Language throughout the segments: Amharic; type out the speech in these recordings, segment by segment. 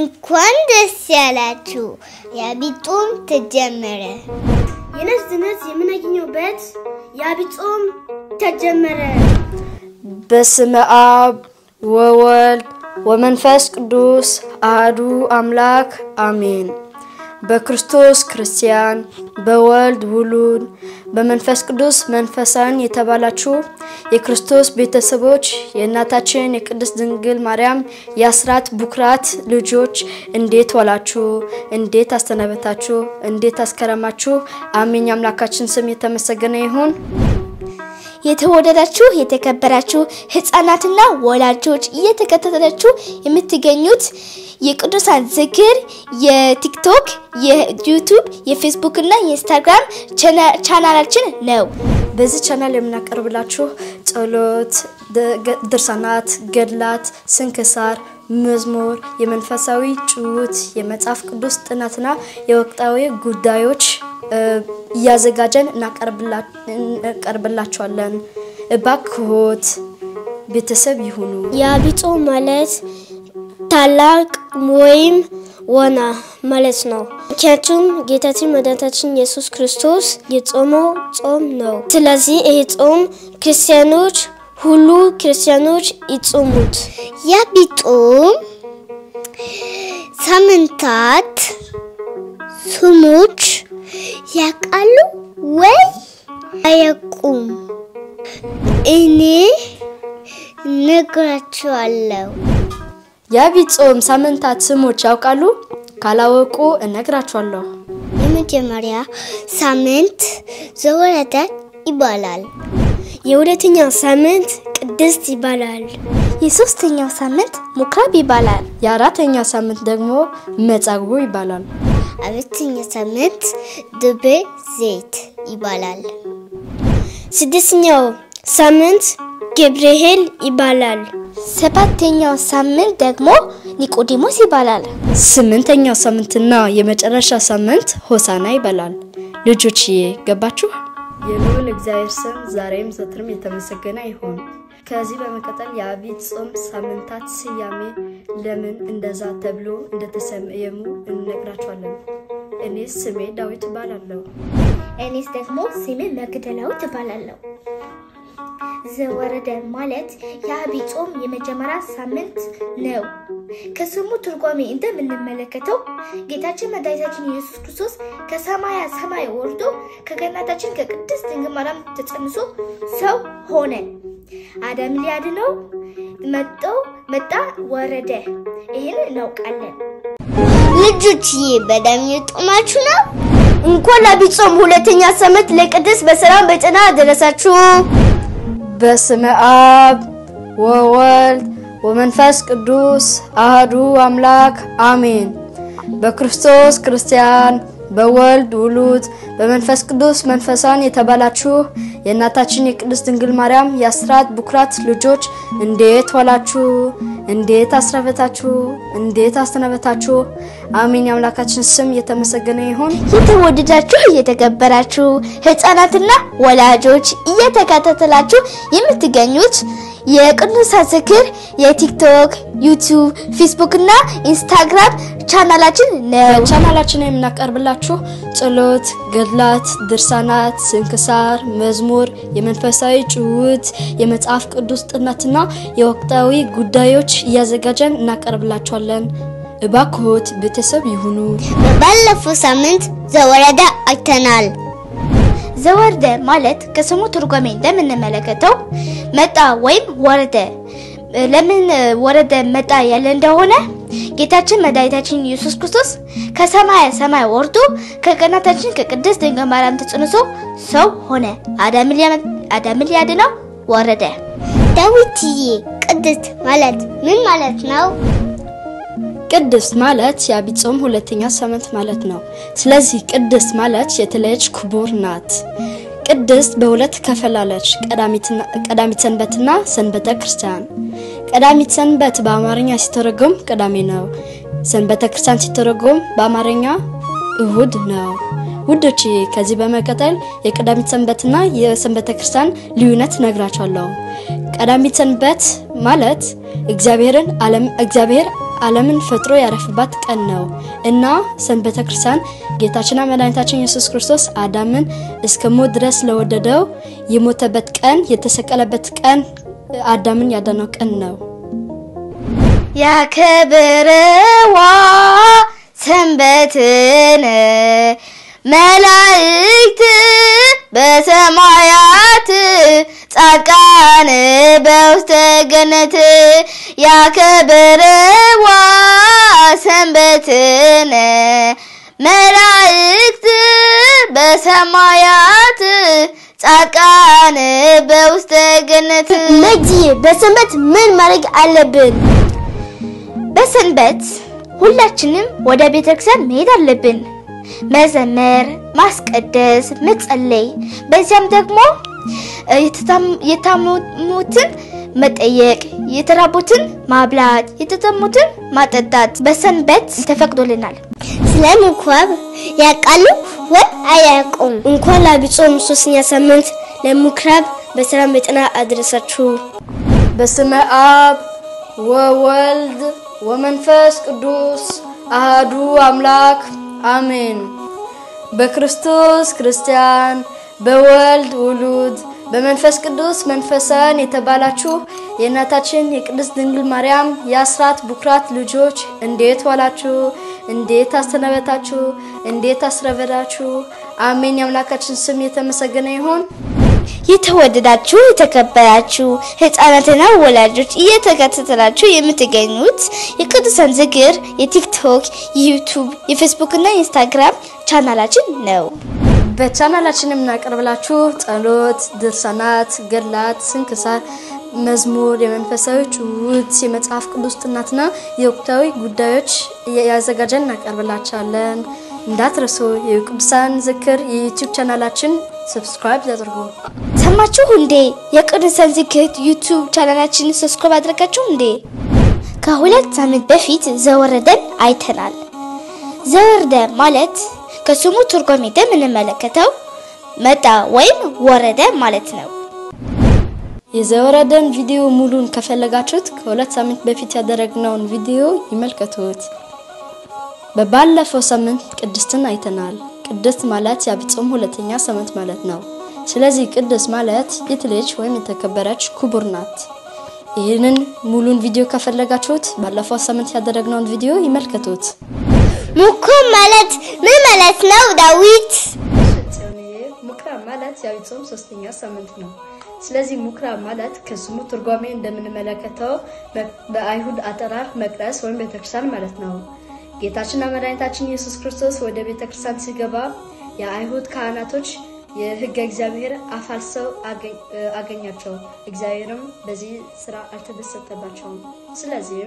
እንኳን ደስ ያላችሁ! የአብይ ጾም ተጀመረ። የነፍስ ድነት የምናገኘውበት የአብይ ጾም ተጀመረ። በስመ አብ ወወልድ ወመንፈስ ቅዱስ አህዱ አምላክ አሜን። በክርስቶስ ክርስቲያን፣ በወልድ ውሉድ፣ በመንፈስ ቅዱስ መንፈሳን የተባላችሁ የክርስቶስ ቤተሰቦች የእናታችን የቅድስት ድንግል ማርያም የአስራት ቡክራት ልጆች እንዴት ዋላችሁ? እንዴት አስተነበታችሁ? እንዴት አስከረማችሁ? አሜን። የአምላካችን ስም የተመሰገነ ይሁን። የተወደዳችሁ የተከበራችሁ ህፃናትና ወላጆች እየተከታተላችሁ የምትገኙት የቅዱሳን ዝክር የቲክቶክ፣ የዩቱብ፣ የፌስቡክ እና የኢንስታግራም ቻናላችን ነው። በዚህ ቻናል የምናቀርብላችሁ ጸሎት፣ ድርሳናት፣ ገድላት፣ ስንክሳር፣ መዝሙር፣ የመንፈሳዊ ጭውውት፣ የመጽሐፍ ቅዱስ ጥናትና የወቅታዊ ጉዳዮች እያዘጋጀን እናቀርብላችኋለን። እባክዎት ቤተሰብ ይሁኑ። የአብይ ጾም ማለት ታላቅ ወይም ዋና ማለት ነው። ምክንያቱም ጌታችን መድኃኒታችን ኢየሱስ ክርስቶስ የጾመው ጾም ነው። ስለዚህ ይሄ ጾም ክርስቲያኖች ሁሉ ክርስቲያኖች ይጾሙት። የአብይ ጾም ሳምንታት ስሞች ያውቃሉ ወይ አያውቁም? እኔ እነግራችኋለሁ። የአብይ ጾም ሳምንታት ስሞች ያውቃሉ? ካላወቁ እነግራችኋለሁ። የመጀመሪያ ሳምንት ዘወረደ ይባላል። የሁለተኛው ሳምንት ቅድስት ይባላል። የሶስተኛው ሳምንት ምኩራብ ይባላል። የአራተኛው ሳምንት ደግሞ መጻጉዕ ይባላል። አራተኛ ሳምንት ደብረ ዘይት ይባላል። ስድስተኛው ሳምንት ገብርኄር ይባላል። ሰባተኛው ሳምንት ደግሞ ኒቆዲሞስ ይባላል። ስምንተኛው ሳምንትና የመጨረሻ ሳምንት ሆሳና ይባላል። ልጆችዬ ገባችሁ? የልዑል እግዚአብሔር ስም ዛሬም ዘወትርም የተመሰገነ ይሁን። ከዚህ በመቀጠል የአብይ ጾም ሳምንታት ስያሜ ለምን እንደዛ ተብሎ እንደተሰየሙ እንነግራችኋለን። እኔስ ስሜ ዳዊት እባላለሁ። እኔስ ደግሞ ስሜ መግደላዊት እባላለሁ። ዘወረደ ማለት የአብይ ጾም የመጀመሪያ ሳምንት ነው። ከስሙ ትርጓሜ እንደምንመለከተው ጌታችን መድኃኒታችን ኢየሱስ ክርስቶስ ከሰማያ ሰማይ ወርዶ ከገናታችን ከቅድስት ድንግል ማርያም ተጸንሶ ሰው ሆነ። አዳም ሊያድነው መጣው መጣ ወረደ። ይህን እናውቃለን። ልጆችዬ በጣም የጦማችሁ ነው። እንኳን ለአብይ ጾም ሁለተኛ ሳምንት ለቅድስት በሰላም በጤና አደረሳችሁ። በስመ አብ ወወልድ ወመንፈስ ቅዱስ አህዱ አምላክ አሜን። በክርስቶስ ክርስቲያን፣ በወልድ ውሉድ፣ በመንፈስ ቅዱስ መንፈሳን የተባላችሁ የእናታችን የቅድስት ድንግል ማርያም የአስራት ቡክራት ልጆች እንዴት ዋላችሁ? እንዴት አስረበታችሁ? እንዴት አስተነበታችሁ? አሜን። የአምላካችን ስም የተመሰገነ ይሁን። የተወደዳችሁ እየተከበራችሁ ህፃናትና ወላጆች እየተከታተላችሁ የምትገኙት የቅዱሳን ዝክር የቲክቶክ፣ ዩቲዩብ፣ ፌስቡክ እና ኢንስታግራም ቻናላችን ነው። በቻናላችን የምናቀርብላችሁ ጸሎት፣ ገድላት፣ ድርሳናት፣ ስንክሳር፣ መዝሙር፣ የመንፈሳዊ ጭውውት፣ የመጽሐፍ ቅዱስ ጥናትና የወቅታዊ ጉዳዮች እያዘጋጀን እናቀርብላችኋለን። እባክዎት ቤተሰብ ይሁኑ። ባለፈው ሳምንት ዘወረደ አይተናል። ዘወረደ ማለት ከስሙ ትርጓሜ እንደምንመለከተው መጣ ወይም ወረደ። ለምን ወረደ መጣ ያለ እንደሆነ ጌታችን መድኃኒታችን ኢየሱስ ክርስቶስ ከሰማየ ሰማይ ወርዶ ከቀናታችን ከቅድስት ድንግል ማርያም ተጸንሶ ሰው ሆነ። አዳምን ሊያድነው ወረደ። ዳዊትዬ ቅድስት ማለት ምን ማለት ነው? ቅድስት ማለት የአብይ ጾም ሁለተኛ ሳምንት ማለት ነው። ስለዚህ ቅድስት ማለት የተለየች ክቡር ናት። ቅድስት በሁለት ከፈላለች፣ ቀዳሚት ሰንበትና ሰንበተ ክርስቲያን። ቀዳሚት ሰንበት በአማርኛ ሲተረጎም ቅዳሜ ነው። ሰንበተ ክርስቲያን ሲተረጎም በአማርኛ እሁድ ነው። ውዶች ከዚህ በመቀጠል የቀዳሚት ሰንበትና የሰንበተ ክርስቲያን ልዩነት ነግራቸዋለሁ። ቀዳሚት ሰንበት ማለት እግዚአብሔርን ዓለም እግዚአብሔር ዓለምን ፈጥሮ ያረፈባት ቀን ነው እና ሰንበተ ክርስቲያን ጌታችንና መድኃኒታችን ኢየሱስ ክርስቶስ አዳምን እስከ ሞት ድረስ ለወደደው የሞተበት ቀን፣ የተሰቀለበት ቀን፣ አዳምን ያዳነው ቀን ነው። ያከብርዋ ሰንበትን መላእክት በሰማያት ጻድቃን በውስተ ገነት ያከብርዋ ሰንበትን መላእክት በሰማያት ጻድቃን በውስተ ገነት መጂ በሰንበት ምን ማድረግ አለብን? በሰንበት ሁላችንም ወደ ቤተክርስቲያን መሄድ አለብን። መዘመር፣ ማስቀደስ፣ መጸለይ፣ በዚያም ደግሞ እ፣ የተታም- የታመሙትን መጠየቅ፣ የተራቡትን ማብላት፣ የተጠሙትን ማጠጣት በሰንበት ተፈቅዶልናል። ስለ ምኩራብ ያውቃሉ ወይ አያውቁም? እንኳን ለዐቢይ ጾም ሶስተኛ ሳምንት ለምኩራብ በሰላም በጤና አድረሳችሁ። በስመ አብ ወወልድ ወመንፈስ ቅዱስ አሃዱ አምላክ አሜን። በክርስቶስ ክርስቲያን፣ በወልድ ውሉድ፣ በመንፈስ ቅዱስ መንፈሳን የተባላችሁ የእናታችን የቅድስት ድንግል ማርያም የአስራት ቡክራት ልጆች እንዴት ዋላችሁ? እንዴት አስተነበታችሁ? እንዴት አስረበዳችሁ? አሜን። የአምላካችን ስም የተመሰገነ ይሁን። የተወደዳችሁ የተከበራችሁ ህፃናትና ወላጆች እየተከታተላችሁ የምትገኙት የቅዱሳን ዝክር የቲክቶክ፣ የዩቱብ፣ የፌስቡክ እና የኢንስታግራም ቻናላችን ነው። በቻናላችን የምናቀርብላችሁ ጸሎት፣ ድርሳናት፣ ገድላት፣ ስንክሳር፣ መዝሙር፣ የመንፈሳዊ ጭውውት፣ የመጽሐፍ ቅዱስ ጥናትና የወቅታዊ ጉዳዮች ያዘጋጀን እናቀርብላችኋለን። እንዳትረሱ የቅዱሳን ዝክር የዩቲዩብ ቻናላችን ሰብስክራይብ ያድርጉ። ሰማችሁ እንዴ? የቅዱሳን ዝክር ዩቱብ ቻናላችንን ሰብስክራይብ አድርጋችሁ እንዴ? ከሁለት ሳምንት በፊት ዘወረደን አይተናል። ዘወረደ ማለት ከስሙ ትርጓሜ እንደምንመለከተው መጣ ወይም ወረደ ማለት ነው። የዘወረደን ቪዲዮ ሙሉን ከፈለጋችሁት ከሁለት ሳምንት በፊት ያደረግነውን ቪዲዮ ይመልከቱት። በባለፈው ሳምንት ቅድስትን አይተናል። ቅድስት ማለት የዐቢይ ጾም ሁለተኛ ሳምንት ማለት ነው። ስለዚህ ቅድስት ማለት የተለየች ወይም የተከበረች ክቡር ናት። ይህንን ሙሉን ቪዲዮ ከፈለጋችሁት ባለፈው ሳምንት ያደረግነውን ቪዲዮ ይመልከቱት። ምኩራብ ማለት ምን ማለት ነው? ዳዊት ምኩራብ ማለት የዐቢይ ጾም ሶስተኛ ሳምንት ነው። ስለዚህ ምኩራብ ማለት ከስሙ ትርጓሜ እንደምንመለከተው በአይሁድ አጠራር መቅደስ ወይም ቤተክርስቲያን ማለት ነው። ጌታችንና መድኃኒታችን ኢየሱስ ክርስቶስ ወደ ቤተክርስቲያን ሲገባ የአይሁድ ካህናቶች የሕገ እግዚአብሔር አፋልሰው አገኛቸው። እግዚአብሔርም በዚህ ስራ አልተደሰተባቸውም። ስለዚህም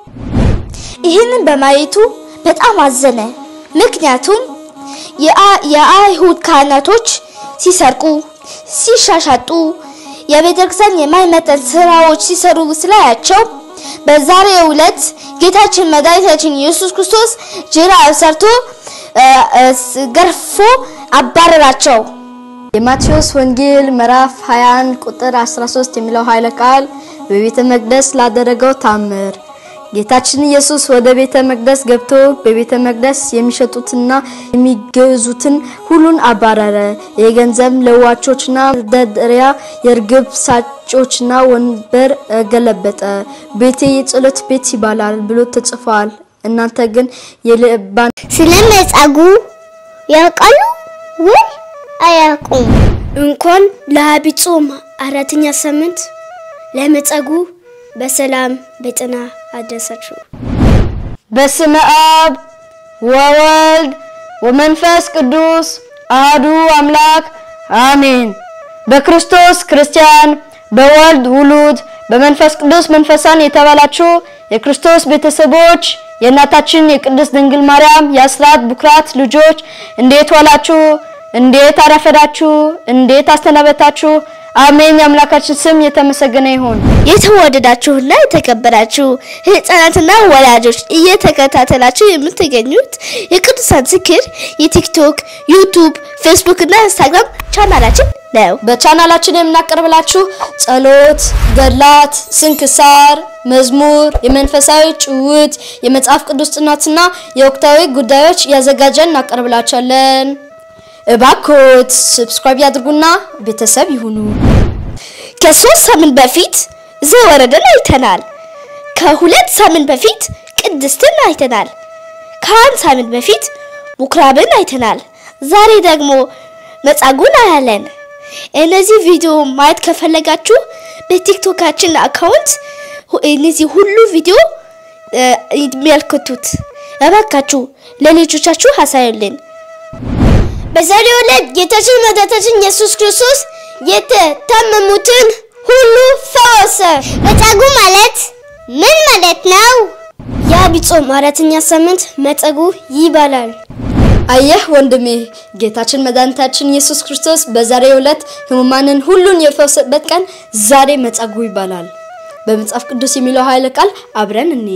ይህንን በማየቱ በጣም አዘነ። ምክንያቱም የአ- የአይሁድ ካህናቶች ሲሰርቁ፣ ሲሻሻጡ፣ የቤተክርስቲያን የማይመጠን ስራዎች ሲሰሩ ስላያቸው በዛሬው ዕለት ጌታችን መድኃኒታችን ኢየሱስ ክርስቶስ ጅራፍ ሰርቶ እ፣ እ፣ ስ- ገርፎ አባረራቸው። የማቴዎስ ወንጌል ምዕራፍ 21 ቁጥር 13 የሚለው ኃይለ ቃል በቤተ መቅደስ ላደረገው ታምር ጌታችን ኢየሱስ ወደ ቤተ መቅደስ ገብቶ በቤተ መቅደስ የሚሸጡትና የሚገዙትን ሁሉን አባረረ። የገንዘብ ለዋጮችና መደርደሪያ፣ የርግብ ሳጮችና ወንበር ገለበጠ። ቤቴ የጸሎት ቤት ይባላል ብሎ ተጽፏል። እናንተ ግን የልባን ስለ መጻጉዕ ያውቃሉ ወይ አያውቁም? እንኳን ለዐቢይ ጾም አራተኛ ሳምንት ለመጻጉዕ በሰላም በጤና አደረሳችሁ። በስመ አብ ወወልድ ወመንፈስ ቅዱስ አህዱ አምላክ አሜን። በክርስቶስ ክርስቲያን፣ በወልድ ውሉድ፣ በመንፈስ ቅዱስ መንፈሳን የተባላችሁ የክርስቶስ ቤተሰቦች የእናታችን የቅድስት ድንግል ማርያም የአስራት ቡክራት ልጆች እንዴት ዋላችሁ? እንዴት አረፈዳችሁ? እንዴት አስተናበታችሁ? አሜን። የአምላካችን ስም የተመሰገነ ይሁን። የተወደዳችሁና የተከበራችሁ ህፃናትና ወላጆች እየተከታተላችሁ የምትገኙት የቅዱሳን ዝክር የቲክቶክ፣ ዩቱብ፣ ፌስቡክ እና ኢንስታግራም ቻናላችን ነው። በቻናላችን የምናቀርብላችሁ ጸሎት፣ ገድላት፣ ስንክሳር፣ መዝሙር፣ የመንፈሳዊ ጭውት፣ የመጽሐፍ ቅዱስ ጥናትና የወቅታዊ ጉዳዮች ያዘጋጀን እናቀርብላችኋለን። እባክዎት ሰብስክራይብ ያድርጉና ቤተሰብ ይሁኑ። ከሶስት ሳምንት በፊት ዘወረደን አይተናል። ከሁለት ሳምንት በፊት ቅድስትን አይተናል። ከአንድ ሳምንት በፊት ምኩራብን አይተናል። ዛሬ ደግሞ መጻጉዕን አያለን። እነዚህ ቪዲዮ ማየት ከፈለጋችሁ በቲክቶካችን አካውንት ሁ- እነዚህ ሁሉ ቪዲዮ እ፣ የሚያልክቱት እባካችሁ ለልጆቻችሁ አሳዩልን። በዛሬው ዕለት ጌታችን መድኃኒታችን ኢየሱስ ክርስቶስ የተታመሙትን ሁሉ ፈወሰ። መጻጉዕ ማለት ምን ማለት ነው? የዐቢይ ጾም አራተኛ ሳምንት መጻጉዕ ይባላል። አየህ ወንድሜ፣ ጌታችን መድኃኒታችን ኢየሱስ ክርስቶስ በዛሬው ዕለት ሕሙማንን ሁሉን የፈወሰበት ቀን ዛሬ መጻጉዕ ይባላል። በመጽሐፍ ቅዱስ የሚለው ኃይለ ቃል አብረን እኔ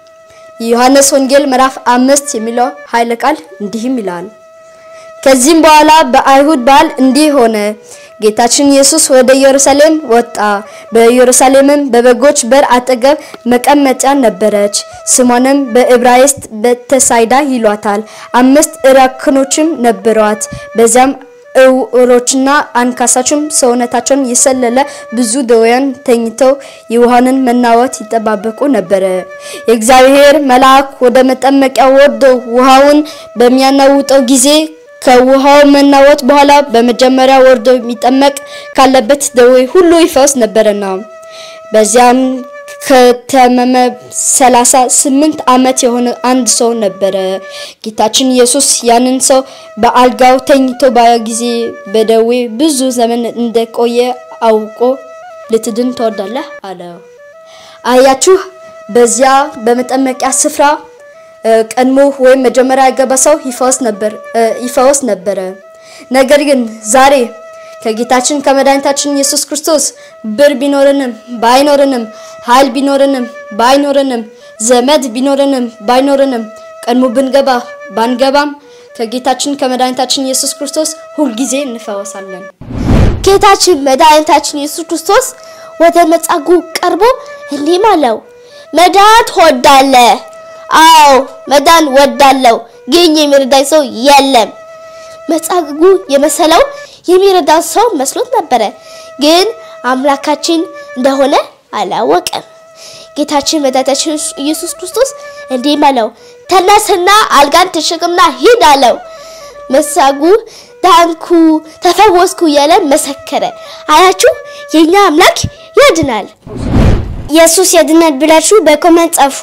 የዮሐንስ ወንጌል ምዕራፍ አምስት የሚለው ኃይለ ቃል እንዲህም ይላል ከዚህም በኋላ በአይሁድ በዓል እንዲህ ሆነ። ጌታችን ኢየሱስ ወደ ኢየሩሳሌም ወጣ። በኢየሩሳሌምም በበጎች በር አጠገብ መቀመጫ ነበረች። ስሟንም በዕብራይስጥ ቤተሳይዳ ይሏታል። አምስት እራክኖችም ነበሯት። በዚያም እውሮችና አንካሳችም ሰውነታቸውን የሰለለ ብዙ ደዌያን ተኝተው የውሃንን መናወጥ ይጠባበቁ ነበረ። የእግዚአብሔር መልአክ ወደ መጠመቂያ ወርዶ ውሃውን በሚያናውጠው ጊዜ ከውሃው መናወጥ በኋላ በመጀመሪያ ወርዶ የሚጠመቅ ካለበት ደዌ ሁሉ ይፈውስ ነበረና በዚያም ከተመመ ሰላሳ ስምንት ዓመት የሆነ አንድ ሰው ነበረ። ጌታችን ኢየሱስ ያንን ሰው በአልጋው ተኝቶ ባየ ጊዜ በደዌ ብዙ ዘመን እንደቆየ አውቆ ልትድን ትወዳለህ አለው። አያችሁ፣ በዚያ በመጠመቂያ ስፍራ እ፣ ቀድሞ ወይም መጀመሪያ የገባ ሰው ይፈወስ ነበር እ፣ ይፈወስ ነበረ። ነገር ግን ዛሬ ከጌታችን ከመድኃኒታችን ኢየሱስ ክርስቶስ ብር ቢኖርንም ባይኖርንም ኃይል ቢኖርንም ባይኖርንም ዘመድ ቢኖርንም ባይኖርንም ቀድሞ ብንገባ ባንገባም ከጌታችን ከመድኃኒታችን ኢየሱስ ክርስቶስ ሁልጊዜ እንፈወሳለን። ጌታችን መድኃኒታችን ኢየሱስ ክርስቶስ ወደ መጻጉዕ ቀርቦ እንዲህም አለው፣ መዳን ትወዳለህ? አዎ መዳን ወዳለው፣ ግን የሚረዳኝ ሰው የለም። መጻጉዕ የመሰለው የሚረዳ ሰው መስሎት ነበረ፣ ግን አምላካችን እንደሆነ አላወቀም። ጌታችን መድኃኒታችን ኢየሱስ ክርስቶስ እንዲህም አለው፣ ተነስና አልጋን ተሸክምና ሂድ አለው። መጻጉዕ ዳንኩ፣ ተፈወስኩ እያለ መሰከረ። አያችሁ የኛ አምላክ ያድናል። ኢየሱስ ያድናል ብላችሁ በኮመንት ጻፉ።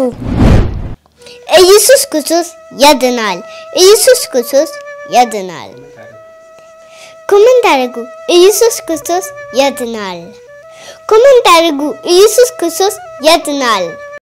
ኢየሱስ ክርስቶስ ያድናል። ኢየሱስ ክርስቶስ ያድናል። ኮመንት አድርጉ። ኢየሱስ ክርስቶስ ያድናል። ኮመንት አድርጉ። ኢየሱስ ክርስቶስ ያድናል።